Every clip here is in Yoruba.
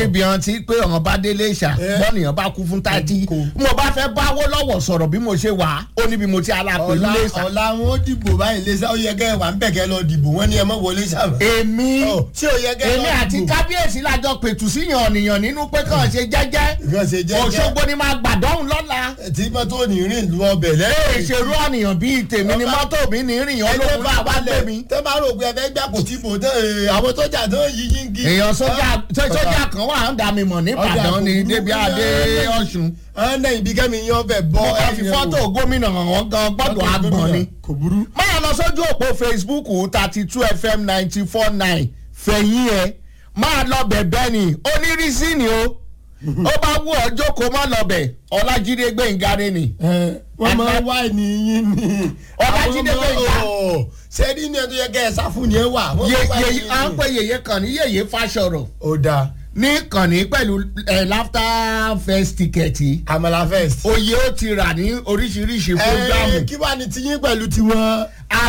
níbi hàn tí pé ọ̀hún bá délé ìṣà Eh. bọ́nìyàn bá kú fún tàtí Kò. mo bá fẹ́ báwó lọ́wọ́ sọ̀rọ̀ bí mo ṣe wà á ó níbi mo ti ala pẹ̀lú ọ̀la lẹ́sà. ọ̀la wọn ó dìbò báyìí lẹ́sà ó yẹ kẹ́ ẹ wà ń bẹ̀ kẹ́ lọ dìbò wọ́n ní ẹ mọ̀ wọlé sábà. èmi Ọ̀, ṣé ó yẹ kẹ́ ẹ lọ èmi àti dìbò? kábíyèsí lájọ pẹ̀tù síyàn ọ̀nìyàn nínú pé kàn ṣe jẹ́jẹ́ nǹkan ṣe jẹ́ òṣogbo ni máa gbàdọ́hùn lọ́la tí mọ́tò ní rìn lu ọbẹ̀ lẹ́yìn. ìṣèrú ọ̀nìyàn bíi tèmi ni Ọba- mọ́tò mi ní rìn ológun náà wá gbé mi. tẹ́ bá rò pé ẹ fẹ́ gbà kò tí bò tán ee, àwọn sójà tó yí yíngí. èèyàn sójà sójà kan wà ń dà mí mọ̀ níbàdàn ni débi adé ọ̀ṣun. ọ̀nà ibi kẹ́mi yan ọbẹ̀ bọ́ mo kàn fi fọ́tò gómìnà hàn gan gbọ́dọ̀ agbọ̀n ni. kò burú. máa lọ sójú òpó facebook thirty two fm ninety four nine fẹ̀yìn ẹ̀ máa lọ bẹ̀bẹ̀ ni onírísí ni o ó bá wú ọ jókòó má lọ bẹ̀ ọlájídé gbẹ̀ngàrẹ́ ni. Ẹ, wọ́n máa Àgbà- wá ènìyàn ní. Ọlájídé Àwọn ọmọ- Gbénga. Ọ̀, ṣé ní ní ẹ tó yẹ kẹ́ ẹ sá fún ni ẹ wà. Wọ́n Ye- máa wá yeye- ènìyàn à ń ní. pè yèyé kan ní yèyé fásọ̀rọ̀ ó dáa ní kànnì pẹ̀lú ẹ̀ laughter fest tíkẹ́ẹ̀tì Amala first. oyè ó ti rà ní oríṣiríṣi Ẹ, fúgàmù. kí wàá ní tiyín pẹ̀lú tiwọn.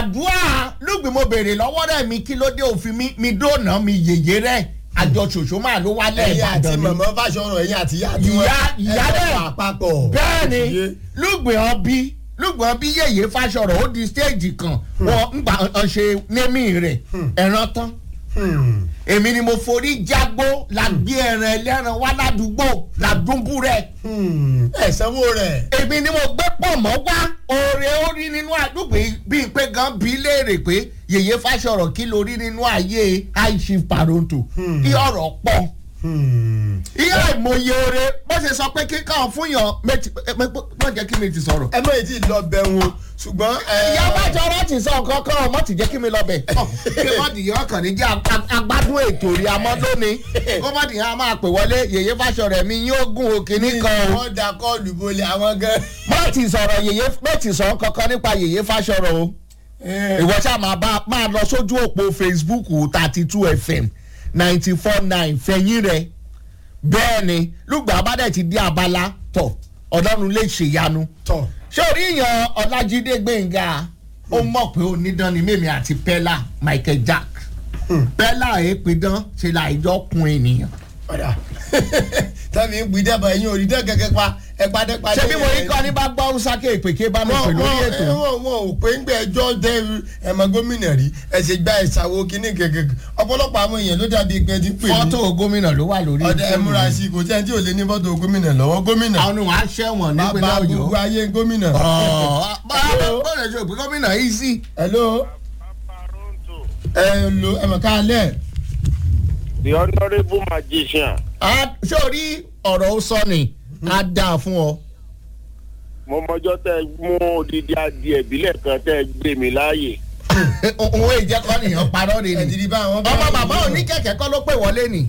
àdúrà lùgbìn mo béèrè lọ́wọ́ rẹ̀ mi kí ló dé òfin mi mi dóònà mi yèyé rẹ̀ àjọ ṣòṣó máa ló wálẹ̀ ẹ̀yin àti ìbàdàn ni. màmá fàṣọrọ ẹ̀yin àti ìyá tiwọn. Ìyá- ìyá ẹ dẹ̀. wà papọ̀. bẹ́ẹ̀ni Iye. lùgbìn ọbí lùgbìn ọbí yèyé fásọ̀rọ̀ ó di stéèjì kan wọ́n ń gbà ń ṣe némì rẹ̀ ẹ̀ràn tán Hmm. èmi ni mo forí jágbó la gbé ẹran ẹlẹ́ran wá ládùúgbò ládùúgbò rẹ̀ Hmm. ẹ sanwó rẹ̀. èmi ni mo gbé pọ̀ mọ́ wá oore ó rí nínú àdúgbò bíi pé gan bí léèrè pé yèyé fásọ̀rọ̀ kí ló rí nínú ayé àìsí paronto Hmm. kí ọ̀rọ̀ pọ̀ Hmm. ìyá ìmọye oore bó ṣe sọ pé kíkàn fún yàn méjì má jẹ́ kí mi ti sọ̀rọ̀. ẹ mọ̀ èyí tí lọ bẹ̀ wọn ṣùgbọ́n. ẹ, ìyá bá jọrọ ti sọ nǹkan kan ọmọ ti jẹ́ kí mi lọ bẹ̀. kí wọ́n dìyàn ọkàn ní jẹ́ ag- agbádùn ètò rí amọ́ lónìí kó má dìyàn á máa pè wọlé yèyé fásọ̀rọ̀ mi yóò gùn òkè nìkan o. wọ́n da kọ́ọ̀lù bolẹ̀ àwọn gan. má ti sọ̀rọ̀ yèyé má ti sọ kankan nípa yèyé fásọ̀rọ̀ o. ìwọ ṣáà máa bá máa lọ sójú òpó facebook thirty two fm ninety four nine fẹ̀yìn rẹ̀ bẹ́ẹ̀ ni lùgbà bá dẹ̀ ti di abala tọ̀ ọlọ́run lè ṣèyanu tọ̀ ṣé orí yan ọlájídé gbẹ̀ngà ó mọ̀ pé onídán ni mímí àti pẹ́lá michael jack pẹ́lá èépidán ṣe là ìjọ kun ènìyàn. ọ̀dà tàbí ń gbìdẹ́ bọ̀ ẹ̀yin òrìdẹ́ kẹ̀kẹ́ pa ẹ padẹ́ padẹ́. ṣé bí mo rí kọ́ ní bá gbọ́ sáké ìpèké bá mi pè lórí ètò. wọn wọn ò pé ń gbé ẹjọ́ dẹ ẹ̀mọ gómìnà rí ẹ ṣe gba ìṣàwó kínní kẹ̀kẹ́ ọ̀pọ̀lọpọ̀ àwọn èèyàn ló dàbí pé ti pè fọ́tò gómìnà ló wà lórí ọ̀dà ẹ múra sí i kò tí ẹni tí ò lé ní fọ́tò gómìnà lọ́wọ́ gómìnà àwọn ohun aṣẹ́wọ̀n nípínlẹ̀ bàbá ọ̀yọ́. gbogbo ayé gómìnà. ọ̀ọ́ bá a lè ṣe òpin gómìnà yìí sí. hello ẹ lo ẹ̀mọ̀ ká lẹ̀ the honourable magician ṣé o rí ọ̀rọ̀ ó sọ ni á dáa fún ọ. mo mọjọ́ tẹ́ ẹ mú odidi adìẹ ìbílẹ̀ kan tẹ́ ẹ gbé mi láàyè òun èjẹ kọ́ nìyẹn parọ́ ni ẹ ti ni. di bá àwọn. ọmọ bàbá oníkẹ̀kẹ́ kọ́ ló pè wọlé ni.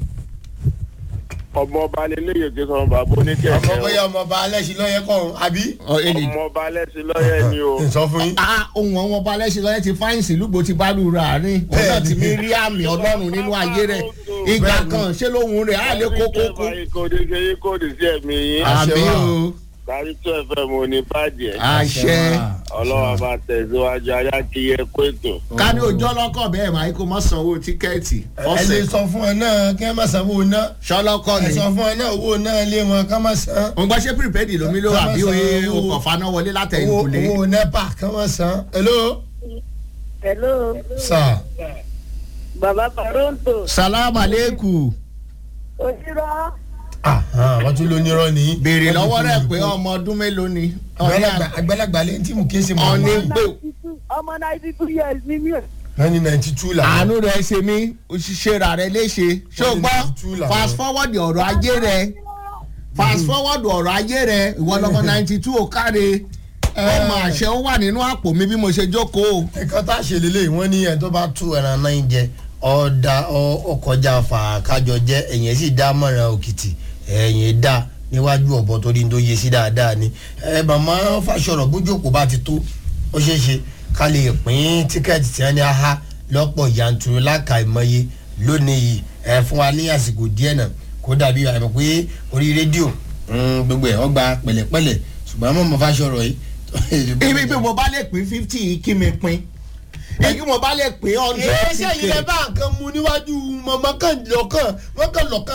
ọmọ ọba lélẹ́yìn kí sọ bàbá ọmọ oníkẹ̀kẹ́ bóyá ọmọ ọba alẹ́sìn lọ́yẹ kọ́ ọ̀hún àbí. o ọmọ ọba lẹ́sìn lọ́yẹ̀ ni o sọ fún yín. Ah, ohun àwọn ọba alẹ́sìn lọ́yẹ́ ti fáyìnsì lúgbò ti bá lù rà ní òun náà ti mi rí àmì ọlọ́run nínú ayé rẹ̀ ìgbà kan ṣé lóhun rẹ̀ á lè kókó kú. kóde ṣe yí kóde sí ẹ̀mí yín Àṣẹ àmì wà. o kárí tó ẹ̀fẹ̀ mo ní bàjẹ́ àṣẹ ọlọ́wọ́ bá tẹ̀síwájú ayá kí yẹ kó ètò ká ní ojú ọlọ́kọ̀ bẹ́ẹ̀ máa kó mọ́ sanwó tíkẹ́ẹ̀tì ẹ lè ọ̀sẹ̀ sọ fún ọ náà kí ẹ má sanwó ná. ṣọlọ́kọ̀ ẹ ni. sọ fún ọ náà owó náà lé wọn ká má san. òun gbọ́ ṣé pírípẹ́ẹ̀dì lómi ló wà bí Ká má oye san owó- ọkọ̀ faná wọlé látẹ̀yìn owó kùlé. owó nepa ká má san. hello. hello sà. baba paronto salamu aleykum òṣìrọ wọ́n tún ló nírọ́ ní. béèrè lọ́wọ́ rẹ̀ pé ọmọ ọdún mélòó ni. àgbàlagbà àgbàlagbà lẹ́yìn tí mo ké sí mọ́ Ọ̀ní ní. pé ọmọ ninety two years ni mí o. nineteen ninety two là. àánú rẹ̀ ṣe mí òṣìṣẹ́ rà rẹ̀ léṣe ṣùgbọ́n Two làwọn. fast forward ọ̀rọ̀ ajé rẹ̀ fast forward ọ̀rọ̀ ayé rẹ̀ ìwọ lọmọ ninety two ó káre ọmọ àṣẹ ó wà nínú àpò mi bí mo ṣe jókòó. ẹ̀kan tá a ṣe lélẹ̀ wọ́n ní ẹ̀ tó bá tú ẹran náà ń jẹ ọ̀dà ọkọjà fàákájọ jẹ ẹ̀yìn sì dá mọ̀ràn òkìtì ẹ̀yìn dá níwájú ọ̀bọ torí tó yẹ sí dáadáa ni ẹ màmá fàṣọrọ bójókòó bá ti tó ó ṣeé ṣe ká lè pín tíkẹ́ẹ̀tì tí wọ́n ní aha lọ́pọ̀ yanturu láka ìmọye lónìí yìí ẹ fún wa ní àsìkò díẹ̀ náà kó dàbí àmọ̀ pé orí rédíò mm, gbogbo ẹ̀ ọgbà pẹ̀lẹ́pẹ̀lẹ́ ṣùgbọ́n mọ̀mọ́ fàṣọrọ yìí. ibi bí mo bá lè pín fifty kí mi pín ibi mo bá lè pín hundred ẹ ṣe ilẹ̀ bá nǹkan mu níwájú mọ̀mọ́ kan lọ́kàn wọ́n kàn lọ́kàn